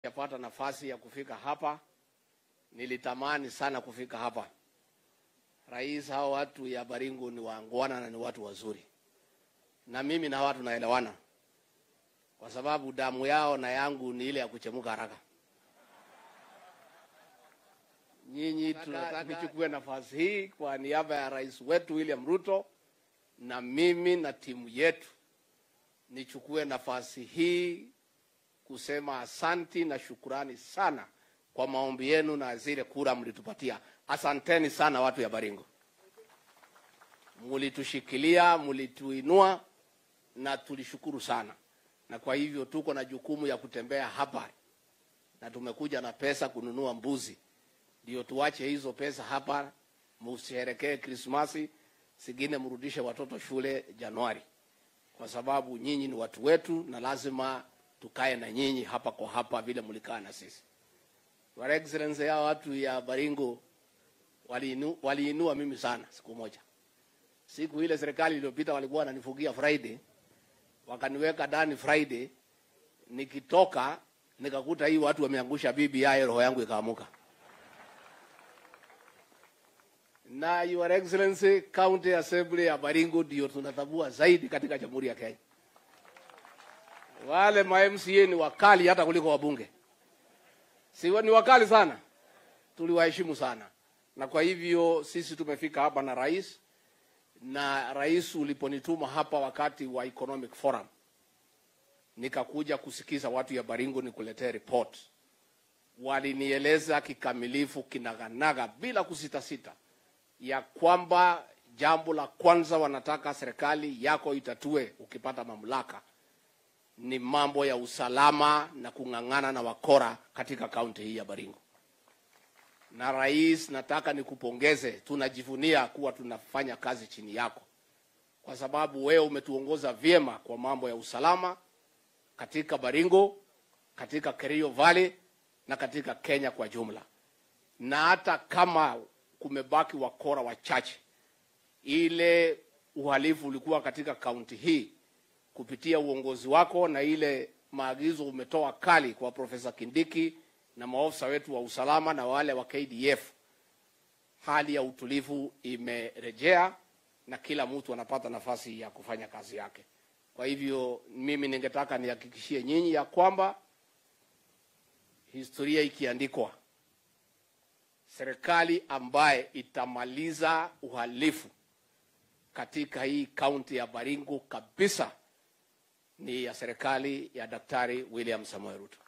Yapata nafasi ya kufika hapa, nilitamani sana kufika hapa. Rais, hao watu ya Baringo ni waangwana na ni watu wazuri, na mimi na hawa tunaelewana, kwa sababu damu yao na yangu ni ile ya kuchemuka haraka. Nyinyi tunataka nichukue nafasi hii kwa niaba ya rais wetu William Ruto na mimi na timu yetu nichukue nafasi hii kusema asanti na shukurani sana kwa maombi yenu na zile kura mlitupatia. Asanteni sana watu ya Baringo, mlitushikilia, mlituinua na tulishukuru sana, na kwa hivyo tuko na jukumu ya kutembea hapa, na tumekuja na pesa kununua mbuzi, ndio tuache hizo pesa hapa, musherekee Krismasi, zingine mrudishe watoto shule Januari, kwa sababu nyinyi ni watu wetu na lazima tukae na nyinyi hapa kwa hapa vile mlikaa na sisi. Your Excellency, hao watu ya Baringo waliinu, waliinua mimi sana siku moja. Siku ile serikali iliyopita walikuwa wananifugia Friday, wakaniweka ndani Friday, nikitoka nikakuta hii watu wameangusha BBI, roho yangu ikaamuka. Na Your Excellency, County Assembly ya Baringo ndio tunatambua zaidi katika Jamhuri ya Kenya. Wale ma MCA ni wakali hata kuliko wabunge, si ni wakali sana, tuliwaheshimu sana. Na kwa hivyo sisi tumefika hapa na rais, na rais uliponituma hapa wakati wa Economic Forum, nikakuja kusikiza watu ya Baringo nikuletee report. Walinieleza kikamilifu kinaganaga bila kusitasita ya kwamba jambo la kwanza wanataka serikali yako itatue ukipata mamlaka ni mambo ya usalama na kung'ang'ana na wakora katika kaunti hii ya Baringo. Na rais, nataka nikupongeze, tunajivunia kuwa tunafanya kazi chini yako, kwa sababu wewe umetuongoza vyema kwa mambo ya usalama katika Baringo, katika Kerio Valley na katika Kenya kwa jumla. Na hata kama kumebaki wakora wachache, ile uhalifu ulikuwa katika kaunti hii kupitia uongozi wako na ile maagizo umetoa kali kwa Profesa Kindiki na maofisa wetu wa usalama na wale wa KDF, hali ya utulivu imerejea na kila mtu anapata nafasi ya kufanya kazi yake. Kwa hivyo mimi ningetaka nihakikishie nyinyi ya kwamba historia ikiandikwa, serikali ambaye itamaliza uhalifu katika hii kaunti ya Baringo kabisa ni ya serikali ya Daktari William Samoei Ruto.